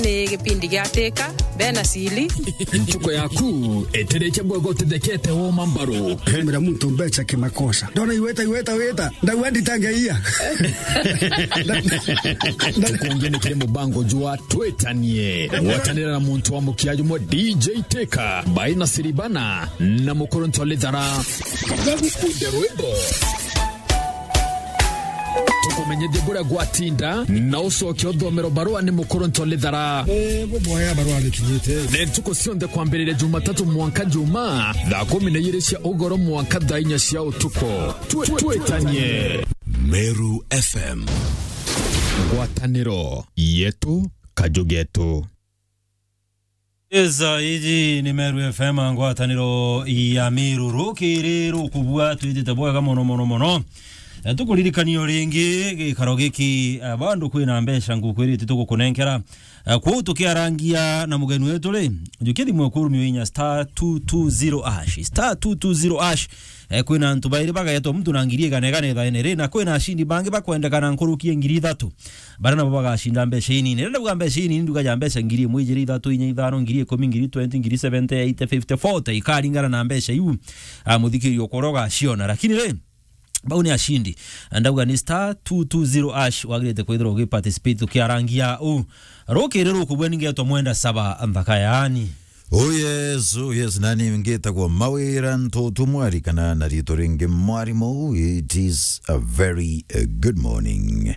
nä gä pindi gä atä bena cili ntuko yaku etereche bwego tethekete woma mbaru hemera muntu mbeca kimakosa ndona iweta iweta weta ndauga nditangeia tukungenekere mubango jwa twetanie gwatanira na muntu wa mukiaji mwa dj teka baina siribana na mukoronto lithara gagukunde rwimbo tukumenyithie buria gwatinda na ucoke uthomero barua ni mukoronto lithara boya barua nikinyite nä ntukå cionthe kwambä jumatatu mwanka juma thaa kumi na igä cia ugoro mwanka thaa inya cia utuko twetanie Meru FM. ngwatanä yetu kajugetu eza iji ni meru fm ngwataniro ya miruru kiriru kubua twitite bwega muno muno muno Eh, tukulirikanio ringi gikaro giki eh, bandu kwina mbeca ngukwirite tugukunenkera Eh, kwou tukiarangia na mugeni wetu ri njukithi mwekuru miwinya star 220 ash star 220 ash eh, kwina antu bairi bagaetwo mtu na ngiri igana igana ithaini ri na kwina ashindi bangi bakwendekana nkurukie ngiri ithatu bara nabo bagacinda mbeca inini renda buga mbeca inini nduga ja mbeca ngiri imwe ijiri ithatu inya ithano ngiri ikumi ngiri 20 ngiri 70 80 50 40 ikaringana na mbeca iu ah, muthikiri ukorwo ugaciona lakini ri bau ni ashindi ndauga ni star 220 ash wagirite kwithirwo ugiparticipate ukiarangia u rukiri rukubwe ningetwa mwenda saba nthaka yaani oh yes oh yes nani ngitagwo mawira ntutu mwari kana na rito ringi mwarimo it is a very uh, good morning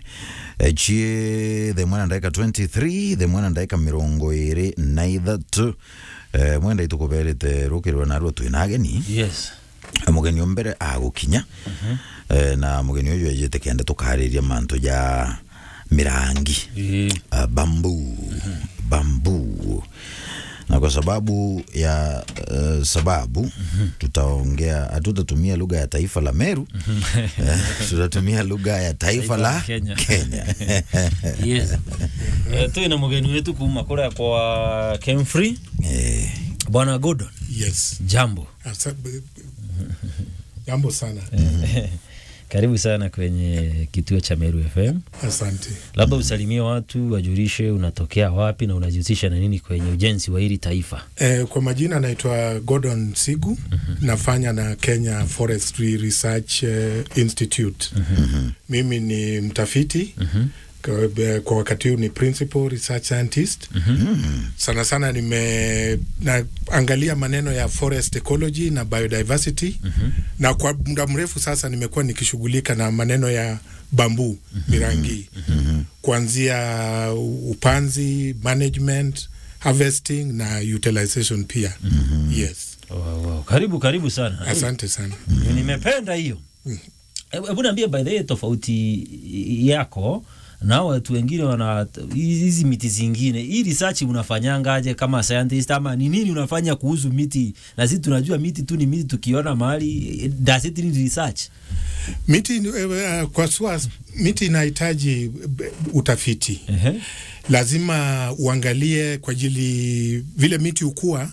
echie the mwana ndaika 23 the mwana ndaika mirongo iri na ithatu eh, mwenda itukuberete rukirwe narwo twina ageni yes mugeni o mbere agukinya eh, na mugeni uyu ejete kenda tukariria mantu ja mirangi Eh, uh, bambu bambu na kwa sababu ya uh, sababu tutaongea hatutatumia lugha ya taifa la Meru eh, tutatumia lugha ya taifa la Kenya. Kenya. yes Eh, twina mugeni wetu kuma kuria kwa Kemfrey eh, bwana Gordon Yes. jambo Asa- b- Jambo sana. karibu sana kwenye kituo cha Meru FM Asante. labda usalimie watu wajulishe unatokea wapi na unajihusisha na nini kwenye ujenzi wa hili taifa Eh, kwa majina naitwa Gordon Sigu. Nafanya na Kenya Forestry Research eh, Institute. Mimi ni mtafiti. Kwa, eh, kwa wakati huu ni principal research scientist. Sana sana nime naangalia maneno ya forest ecology na biodiversity. Na kwa muda mrefu sasa nimekuwa nikishughulika na maneno ya bambu mirangi. Kuanzia upanzi, management, harvesting na utilization pia. Yes. wow, wow. karibu karibu sana Asante sana. nimependa hiyo hebu hebu niambie by the way tofauti yako na watu wengine wana hizi miti zingine hii research unafanyangaje kama scientist ama ni nini unafanya kuhusu miti na sisi tunajua miti tu ni miti tukiona mahali does it need research Miti uh, kwa sua miti inahitaji eh, utafiti. Ehe. Lazima uangalie kwa ajili vile miti hukua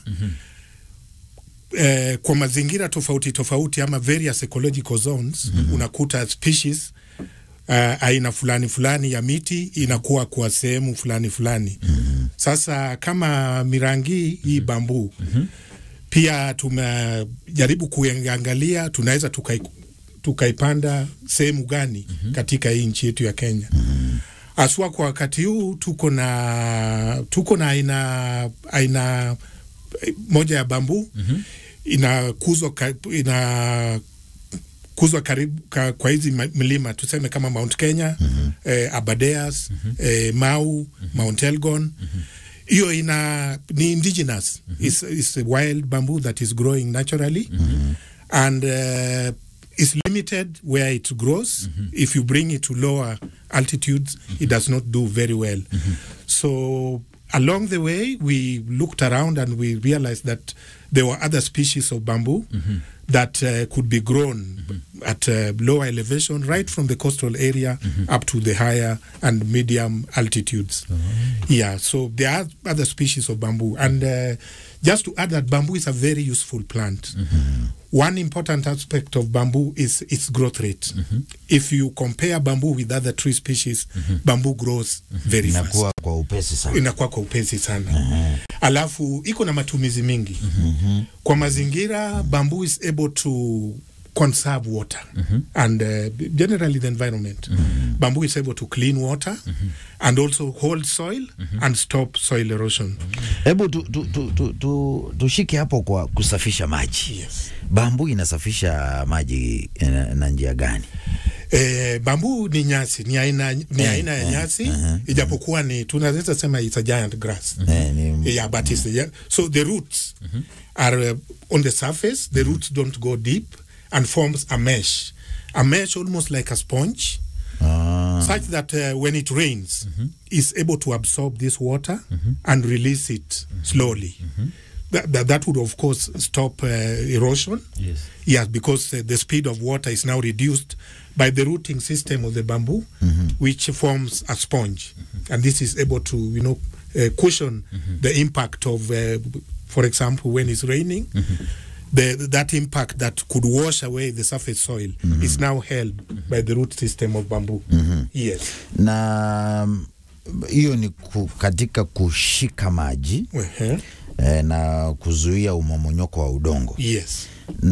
eh, kwa mazingira tofauti tofauti ama various ecological zones unakuta species uh, aina fulani fulani ya miti inakuwa kwa sehemu fulani fulani. Sasa kama mirangi hii bambu pia tumejaribu kuangalia tunaweza tukai, tukaipanda sehemu gani katika hii nchi yetu ya Kenya. Aswa kwa wakati huu tuko na tuko na aina aina eh, moja ya bambu inakuzwa ka- ina kuzwa karibu ka, kwa hizi ma- milima tuseme kama Mount Kenya eh, Aberdares eh, Mau Mount Elgon hiyo ina ni indigenous it's, it's a wild bamboo that is growing naturally and uh, is limited where it grows if you bring it to lower altitudes it does not do very well so along the way we looked around and we realized that there were other species of bamboo that uh, could be grown at uh, lower elevation right from the coastal area up to the higher and medium altitudes yeah so there are other species of bamboo and uh, just to add that bamboo is a very useful plant one important aspect of bamboo is its growth rate if you compare bamboo with other tree species bamboo grows very fast inakuwa kwa upesi sana inakuwa kwa upesi sana alafu iko na matumizi mingi kwa mazingira bamboo is able to conserve water and uh, generally the environment bamboo is able to clean water and also hold soil and stop soil erosion hebu tu, tu, tu, tu, tu, tushike hapo kwa kusafisha maji Yes. bambu inasafisha maji eh, na njia gani Eh, bambu ni nyasi ni aina, ni aina ya nyasi ijapokuwa ni tunaweza sema it's a giant grass eh, ni, yeah but it's yeah. so the roots are uh, on the surface the roots don't go deep and forms a mesh a mesh almost like a sponge ah, such that uh, when it rains is able to absorb this water and release it slowly that, that, that would of course stop uh, erosion Yes. Yes, because uh, the speed of water is now reduced by the rooting system of the bamboo, which forms a sponge, and this is able to, you know, uh, cushion the impact of, uh, for example, when it's raining. The, that impact that could wash away the surface soil is now held by the root system of bamboo. Yes. na mm, hiyo ni ku, katika kushika maji Uh-huh. eh, na kuzuia umomonyoko wa udongo Yes.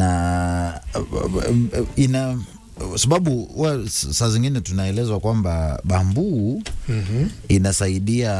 na uh, ina sababu wa, saa zingine tunaelezwa kwamba bambuu Mhm. inasaidia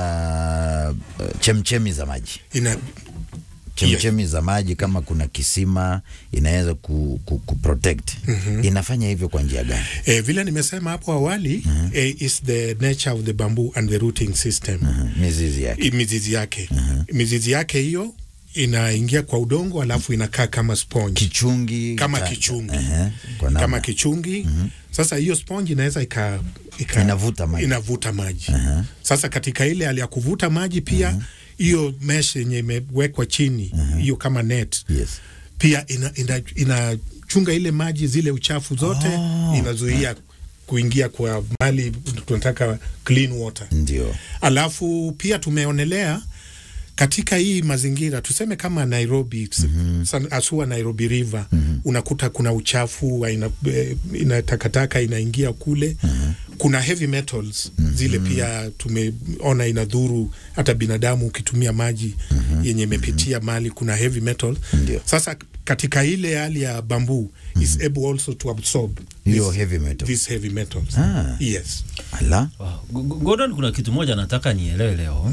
uh, chemchemi za maji Ina, chemchemi za maji kama kuna kisima inaweza ku, ku, ku protect inafanya hivyo kwa njia gani eh, vile nimesema hapo awali eh, is the nature of the bamboo and the rooting system. mizizi yake I- mizizi yake mizizi yake hiyo inaingia kwa udongo alafu inakaa kama sponge kichungi kama cha- kichungi Ehe, kwa namna. kama kichungi sasa hiyo sponge inaweza ika, ika, Inavuta maji. inavuta maji sasa katika ile hali ya kuvuta maji pia hiyo mesh yenye imewekwa chini hiyo kama net yes. pia inachunga ina, inachunga ile maji zile uchafu zote inazuia kuingia kwa mali tunataka clean water ndio alafu pia tumeonelea katika hii mazingira tuseme kama Nairobi mm-hmm. asua Nairobi River mm-hmm. unakuta kuna uchafu ina, eh, ina takataka inaingia kule mm-hmm. kuna heavy metals mm-hmm. zile pia tumeona inadhuru hata binadamu ukitumia maji mm-hmm. yenye imepitia mali kuna heavy metals Ndio. sasa katika ile hali ya bamboo mm-hmm. is able also to absorb hiyo this- heavy metal these heavy metals Ah. yes ala Wow. G- G- Gordon, kuna kitu moja nataka nielewe leo.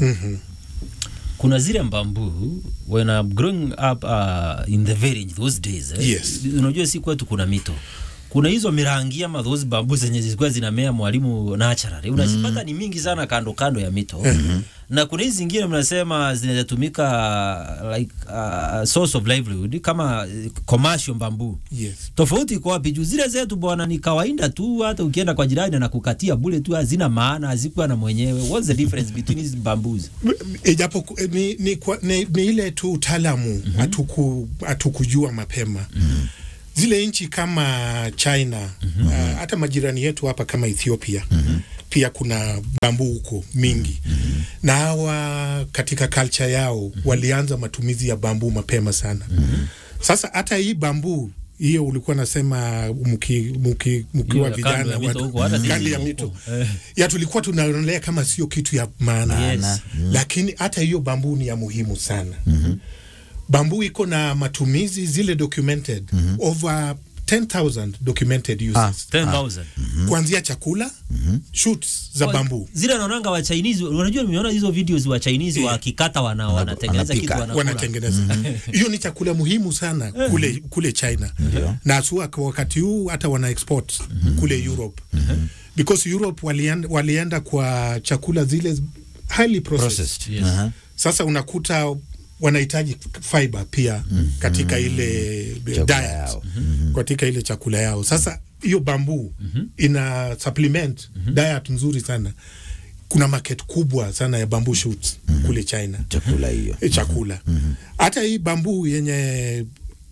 Kuna zile mbambu when I'm growing up uh, in the village those days eh, Yes. unajua si kwetu kuna mito kuna hizo mirangi ama those bambu zenye zilikuwa zinamea mwalimu naturally unazipata ni mingi sana kando kando ya mito na kuna hizi zingine mnasema zinatumika like uh, source of livelihood kama uh, commercial bambu yes tofauti iko wapi? Juu zile zetu bwana ni kawaida tu, hata ukienda kwa jirani na kukatia bure tu, hazina maana, hazikuwa na mwenyewe. What's the difference between these bamboos? ijapo ku- ni, ni, kwa- ni, ni ile tu utaalamu hatuku hatukujua mapema zile nchi kama China uh, hata majirani yetu hapa kama Ethiopia pia kuna bambu huko mingi na hawa katika culture yao walianza matumizi ya bambu mapema sana sasa hata hii bambu hiyo ulikuwa nasema mki, mki, mkiwa Hiyo ya kando vijana ya mito watu- huko, hata sisi kando ya huko. mito Eh. ya tulikuwa tunaonelea kama sio kitu ya maana Yes. lakini hata hiyo bambu ni ya muhimu sana bambu iko na matumizi zile documented over 10000 documented uses 10,000. kuanzia chakula shoots za bambu Zile naonanga wa Chinese, unajua nimeona hizo videos wa Chinese wakikata wana wanatengeneza anapika. kitu wanakula. wanatengeneza hiyo ni chakula muhimu sana kule kule China na asua kwa wakati huu hata wana export kule Europe because Europe walienda, walienda kwa chakula zile highly processed, processed Yes. Aha. sasa unakuta wanahitaji fiber pia katika ile Chakula diet yao. katika ile chakula yao sasa hiyo bambu ina supplement diet nzuri sana kuna market kubwa sana ya bamboo shoots kule China chakula hiyo eh, chakula hata hii bambu yenye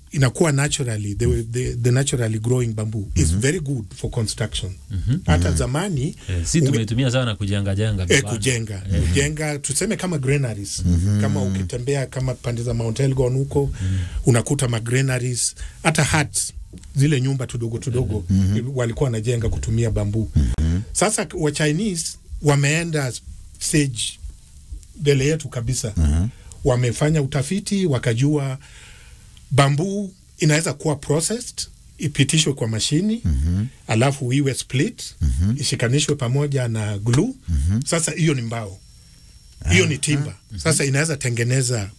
inakuwa naturally the, the, the naturally growing bamboo is very good for construction hata zamani Eh, si unge- tumetumia sana kujenga jenga eh, vibanda. kujenga kujenga tuseme kama granaries kama ukitembea kama pande za Mount Elgon huko unakuta ma granaries hata huts zile nyumba tudogo tudogo walikuwa wanajenga kutumia bambu sasa wa Chinese wameenda stage mbele yetu kabisa wamefanya utafiti wakajua bambu inaweza kuwa processed ipitishwe kwa mashini alafu iwe split ishikanishwe pamoja na glue sasa hiyo ni mbao hiyo ni timba sasa inaweza tengeneza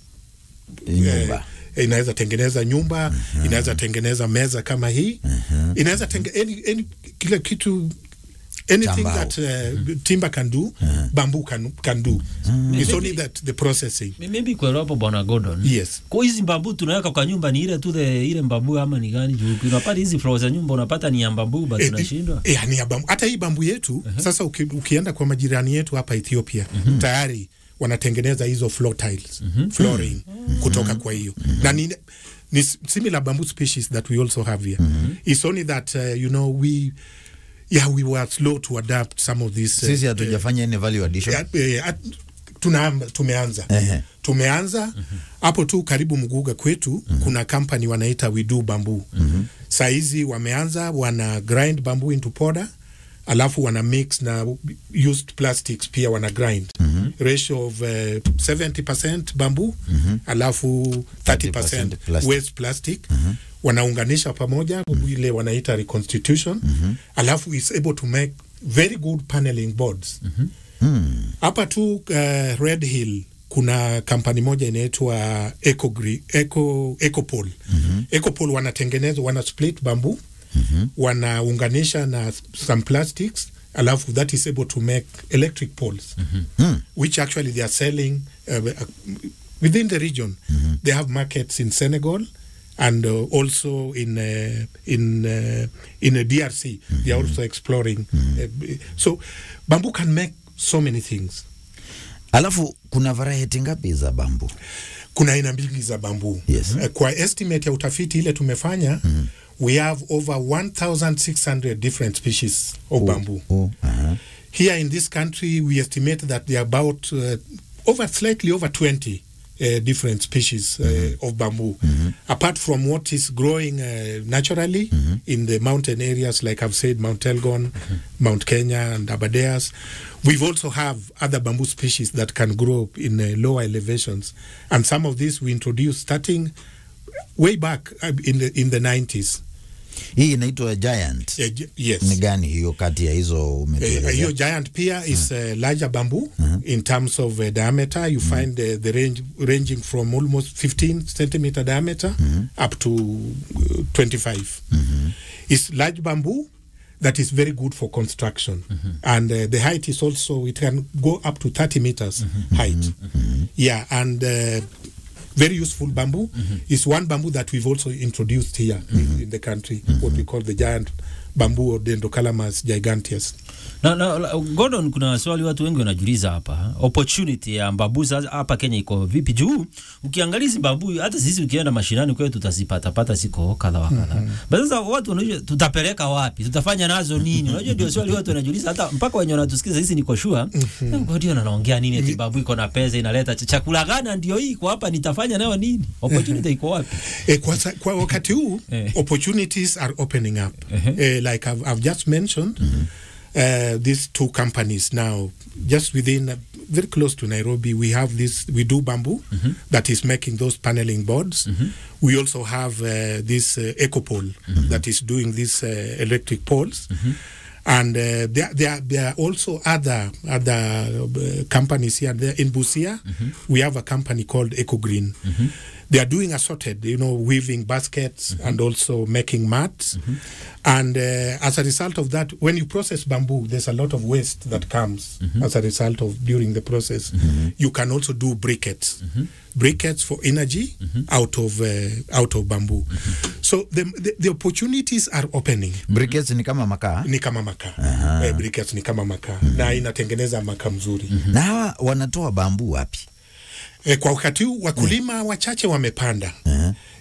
nyumba eh, inaweza tengeneza nyumba inaweza tengeneza meza kama hii inaweza tenge, any, any, kila kitu anything Chambao. that uh, timber can do bamboo can, can do it's only that the processing M- maybe kuelewa hapo bwana Gordon. Yes. Kwa hizi mbabu tunaweka kwa nyumba ni ile tu the ile mbabu ama ni gani juu unapata hizi floor za nyumba unapata ni ya mbabu but Eh, tunashindwa. eh, yani ya bambu. Hata hii bambu yetu sasa uki, ukienda kwa majirani yetu hapa Ethiopia tayari wanatengeneza hizo floor tiles flooring kutoka kwa hiyo na ni, ni similar bamboo species that we also have here it's only that uh, you know we yeah we were slow to adapt some of these uh, sisi hatujafanya any value addition Ya- eh, at- tunaanza tumeanza Ehe. tumeanza hapo tu karibu mguga kwetu kuna company wanaita we do bamboo saizi wameanza wana grind bamboo into powder alafu wana mix na used plastics pia wana grind ratio of uh, 70% bamboo alafu 30%, 30% plastic. waste plastic wanaunganisha pamoja ile wanaita reconstitution alafu is able to make very good paneling boards hapa tu uh, Red Hill kuna kampani moja inaitwa Ecogri- Eco, Ecopol Ecopol wanatengeneza wana split bamboo wanaunganisha na some plastics alafu that is able to make electric poles which actually they are selling uh, within the region they have markets in Senegal and uh, also in uh, in uh, in a DRC they are also exploring uh, so bamboo can make so many things alafu kuna variety ngapi za bambu kuna aina mbili za bambu Yes. Eh, kwa estimate ya utafiti ile tumefanya we have over 1600 different species of bamboo oh, aha. here in this country we estimate that there are about uh, over slightly over 20 uh, different species uh, of bamboo apart from what is growing uh, naturally in the mountain areas like i've said mount elgon mount kenya and abadeas we've also have other bamboo species that can grow in uh, lower elevations and some of these we introduced starting way back uh, in the in the 90s hii inaitwa giant Uh, j- yes ni gani hiyo kati ya hizo Eh, umetuelezea hiyo giant pia is uh, larger bamboo in terms of uh, diameter you find uh, the range ranging from almost 15 centimeter diameter up to uh, 25 it's large bamboo that is very good for construction and uh, the height is also it can go up to 30 meters height yeah and uh, very useful bamboo is one bamboo that we've also introduced here in, in the country what we call the giant bamboo or dendrocalamus giganteus Na, na, la- Gordon, kuna swali watu wengi wanajiuliza hapa, opportunity ya mbabu sasa hapa Kenya iko vipi? Juu ukiangalia hizi mbabu, hata sisi ukienda mashinani kwetu tutazipata pata siko kadha wa kadha. Mm Sasa watu wanajua tutapeleka wapi? Tutafanya nazo nini? Unajua ndio swali watu wanajiuliza, hata mpaka wenye wanatusikiza sisi niko sure. Gordon anaongea nini eti mbabu iko na pesa inaleta ch- chakula gani ndio hii iko hapa nitafanya nayo nini? Opportunity iko wapi? Eh, kwa, sa- kwa wakati huu Eh. opportunities are opening up eh, like I've, I've just mentioned uh, these two companies now just within uh, very close to Nairobi we have this we do bamboo that is making those paneling boards we also have uh, this uh, ecopole that is doing these uh, electric poles and uh, there, there, there are also other other uh, companies here and there in Busia. We have a company called EcoGreen. They are doing assorted, you know, weaving baskets and also making mats. And uh, as a result of that, when you process bamboo, there's a lot of waste that comes as a result of during the process. You can also do briquettes, briquettes for energy out of uh, out of bamboo. So the, the the opportunities are opening briquettes ni kama makaa ni kama makaa eh, briquettes ni kama makaa na inatengeneza makaa mzuri na hawa wanatoa bambu wapi eh, kwa wakati huu wakulima wachache wamepanda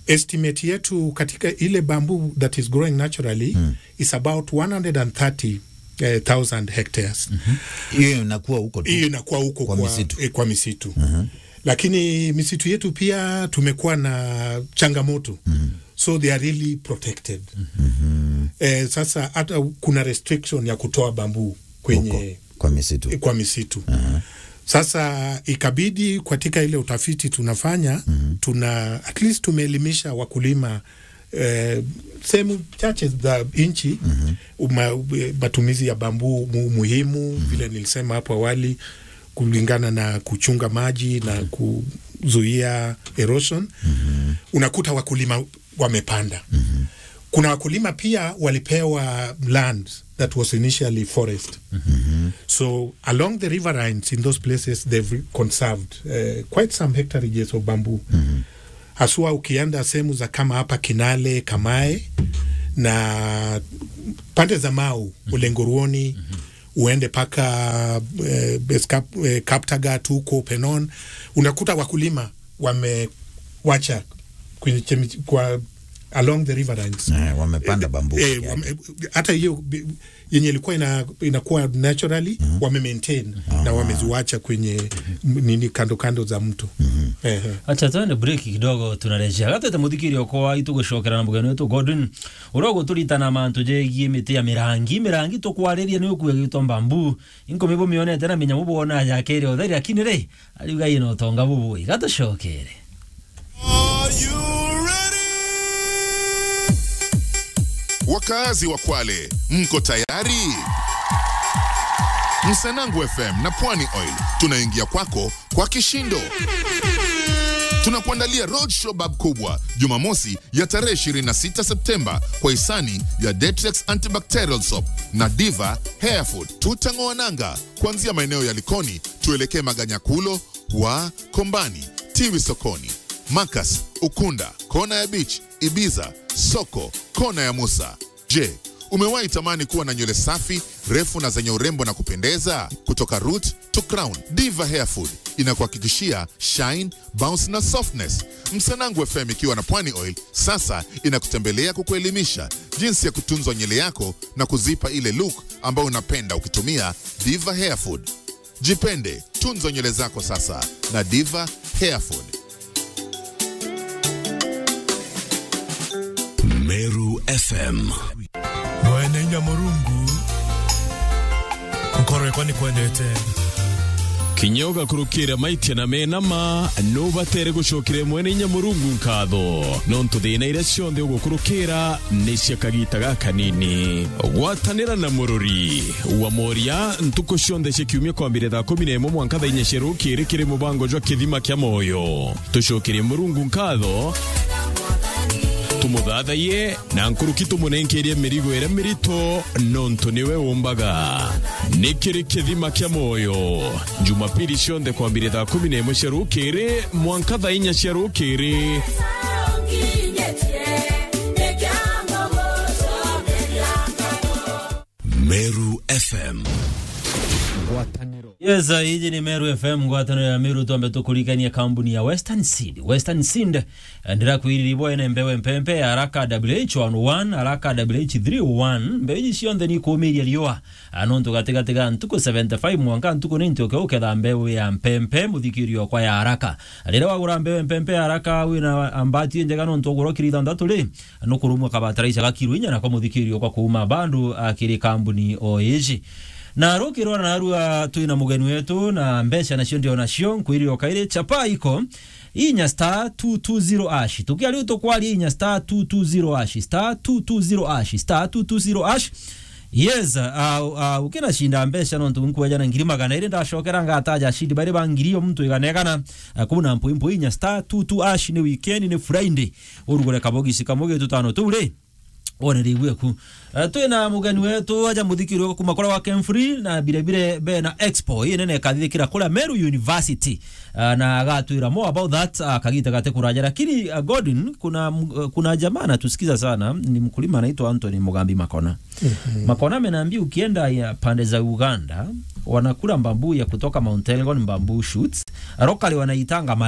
estimate yetu katika ile bamboo that is growing naturally mm. is about 130,000 hectares hiyo inakuwa huko tu hiyo inakuwa huko Kwa kwa, misitu. eh, kwa misitu lakini misitu yetu pia tumekuwa na changamoto so they are really protected eh, sasa hata kuna restriction ya kutoa bambu kwenye huko kwa misitu kwa misitu sasa ikabidi katika ile utafiti tunafanya tuna at least tumeelimisha wakulima eh, sehemu chache za nchi uma- matumizi ya bambu mu, muhimu vile nilisema hapo awali kulingana na kuchunga maji na kuzuia erosion unakuta wakulima wamepanda kuna wakulima pia walipewa land that was initially forest so along the riverines in those places they've conserved uh, quite some hectareages of bamboo haswa ukienda sehemu za kama hapa Kinale, Kamae na pande za Mau, Ulenguruoni uende paka eh, Beskap- eh, Kaptagat huko Penon, unakuta wakulima wamewacha kwenye chemi- kwa along the riverines eh, wamepanda bambu eh, wame, hata hiyo bi- yenye ilikuwa ina, inakuwa naturally wame maintain na wameziwacha kwenye m- nini kando kando za mto Ehe. acha twende break kidogo tunarejea gatete muthikiri okwa itugucokera na mugeni wetu Gordon uria guturitana mantu jegie miti ya mirangi mirangi tukwariria ni ukuya gitwa mbambu inko mibo mionete na minya mubona yakere otheri lakini re ariuga ino tonga bubui gatucokere Wakaazi wa Kwale, mko tayari? Msanangu FM na Pwani Oil tunaingia kwako kwa kishindo. Tunakuandalia roadshow bab kubwa Jumamosi ya tarehe 26 Septemba kwa hisani ya Dettrex Antibacterial Soap na Diva Hair Food. Tutang'oa nanga kuanzia maeneo ya Likoni tuelekee Maganyakulo wa Kombani, Tiwi sokoni, Makas, Ukunda, kona ya Beach, Ibiza, soko, kona ya Musa. Je, umewahi tamani kuwa na nywele safi, refu na zenye urembo na kupendeza? Kutoka root to crown, Diva Hair Food inakuhakikishia shine, bounce na softness. Msanangu FM ikiwa na Pwani Oil sasa inakutembelea kukuelimisha jinsi ya kutunzwa nywele yako na kuzipa ile look ambayo unapenda ukitumia Diva Hair Food. Jipende, tunza nywele zako sasa na Diva Hair Food. Meru FM mwene nyamurungu nkorwe ni kwendete kinyoga kurukira maitia na menama nubatere gucokire mwene nyamurungu nkatho nontu thina iria cionthe ugukurukira ni cia kagita gaka nini gwatanira na mururi wa moria ntuku cionthe cia kiumia kwambire thaa kumi na imwe mwanka thaa inya cia rukiri kiri mubango jwa kithima kia moyo tucokirie murungu nkatho tumuthathaiye na nkuruki tumunenkerie mirigo ĩrĩa mĩritũ nontu nĩwe ũmbaga nĩ kĩrĩ kĩthima kĩa moyo jumapili cionthe kwambĩria thaa kumi na ĩmwe cia rũkĩrĩ mwanka thaa inya cia rũkĩrĩ Meru FM yes uh, hiji ni meru fm ngwatano ya meru twambe tukurikania kambuni ya western seed western seed ndira kwiriribo ene mbewe mpempe araka wh11 araka wh31 mbewe ici cionthe ni kumiria riua nontu gatigatiga ntuku 75 mwanka ntuku ni ntuke uketha mbewe ya mpempe muthikirio kwa ya haraka rira wagura mbewe mpempe ya haraka wina ambati njega nontu ogura kiri ithanthatu ri nukurumwa kabataraica gakiru inya nako muthikirio kwa kuuma bandu akiri kambuni o ici na rukirwa na narua twina mugeni wetu na mbeca nacio ndio nacio nkwiriro kairi chapa iko inya star 220 ash tukia riu tukwaria inya star 220 ash star 220 ash star 220 ash yes uh, uh, ukina shinda mbeca no ntunkueja na ngiri magana iri ndacokera ngataja shindi bari bangirio mtu iganegana uh, kuna mpui mpui inya star 22 ash ni weekend ni friday urugure kabogisi kamoge tutano tu ri onereigue ku uh, twina mugeni wetu aja muthikiri wa kuma kura wa Kemfree na bire bire be na expo hii nene kathikira kura Meru University uh, na agatwira more about that uh, kagita gate kuraja lakini uh, Gordon kuna uh, kuna jamaa anatusikiza sana ni mkulima anaitwa Anthony Mugambi Makona mm-hmm. Makona amenambia ukienda ya pande za Uganda wanakula mbambu ya kutoka Mount Elgon mbambu shoots rokali wanaitanga malewa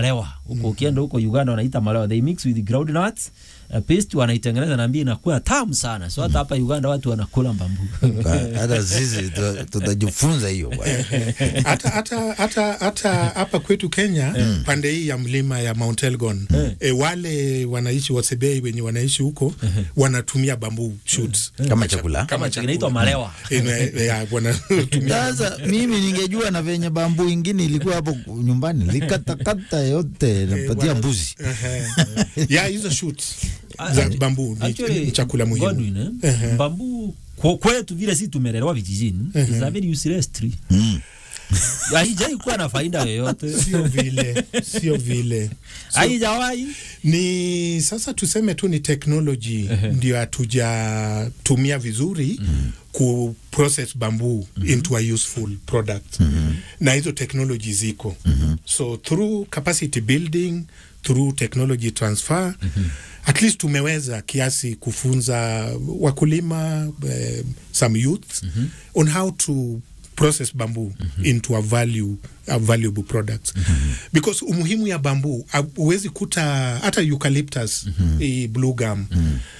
huko ukienda huko Uganda wanaita malewa they mix with groundnuts uh, paste wanaitengeneza na mbia inakuwa tamu sana so hata hapa Uganda watu wanakula mbambu hata sisi tu- tutajifunza hiyo bwana. hata hata hata hata hapa kwetu Kenya pande hii ya mlima ya Mount Elgon e, wale wanaishi Wasebei wenye wanaishi huko wanatumia bamboo shoots kama chakula kama inaitwa malewa Ina- ya, wanatumia sasa mimi ningejua na venye bambu ingine ilikuwa hapo nyumbani likatakata yote napatia wana- mbuzi Ehe. ya hizo shoots za bamboo ni, Actually, ni chakula muhimu Godwin, eh, mbambu kwa- kwetu vile si tumelelewa vijijini is a very useless tree haijai kuwa na faida yoyote sio vile sio vile haijawahi ni sasa tuseme tu ni technology ndio hatujatumia vizuri ku process bamboo into a useful product na hizo technology ziko so through capacity building through technology transfer at least tumeweza kiasi kufunza wakulima eh, some youth on how to process bamboo into a value a valuable product because umuhimu ya bamboo huwezi kuta hata eucalyptus mm blue gum